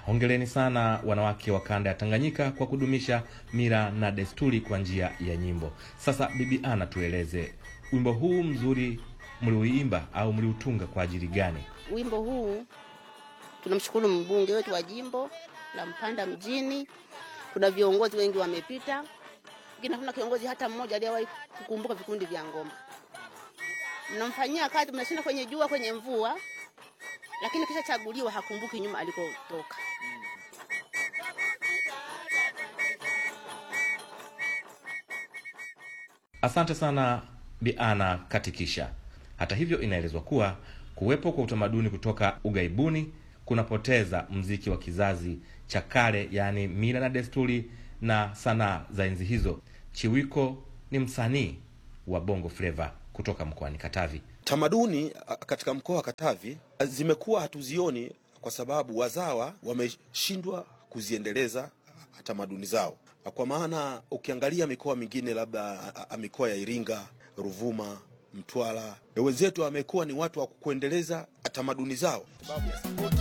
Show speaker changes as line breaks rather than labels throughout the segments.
Hongereni sana wanawake wa kanda ya Tanganyika kwa kudumisha mila na desturi kwa njia ya nyimbo. Sasa Bibi Ana, tueleze wimbo huu mzuri mliuimba au mliutunga kwa ajili gani?
Wimbo huu tunamshukuru mbunge wetu wa jimbo la Mpanda mjini. Kuna viongozi wengi wamepita, lakini hakuna kiongozi hata mmoja aliyewahi kukumbuka vikundi vya ngoma. Mnamfanyia kazi, mnashinda kwenye jua, kwenye mvua, lakini kisha chaguliwa hakumbuki nyuma alikotoka.
Asante sana Bi Ana Katikisha. Hata hivyo, inaelezwa kuwa kuwepo kwa utamaduni kutoka ughaibuni kunapoteza mziki wa kizazi cha kale, yaani mila na desturi na sanaa za enzi hizo. Chiwiko ni msanii wa Bongo Flava kutoka mkoani Katavi.
Tamaduni a, katika mkoa wa Katavi a, zimekuwa hatuzioni kwa sababu wazawa wameshindwa kuziendeleza a, tamaduni zao. Kwa maana ukiangalia mikoa mingine labda a, a, mikoa ya Iringa, Ruvuma, Mtwara, wenzetu wamekuwa ni watu wa kuendeleza tamaduni zao sababu ya sapoti.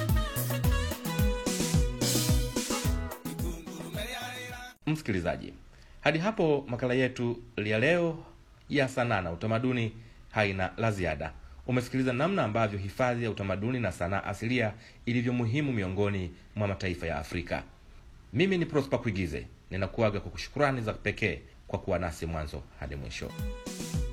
Msikilizaji, hadi hapo makala yetu ya leo ya sanaa na utamaduni haina la ziada. Umesikiliza namna ambavyo hifadhi ya utamaduni na sanaa asilia ilivyo muhimu miongoni mwa mataifa ya Afrika. Mimi ni Prosper Kuigize, ninakuaga kwa kushukurani za pekee kwa kuwa nasi mwanzo hadi mwisho.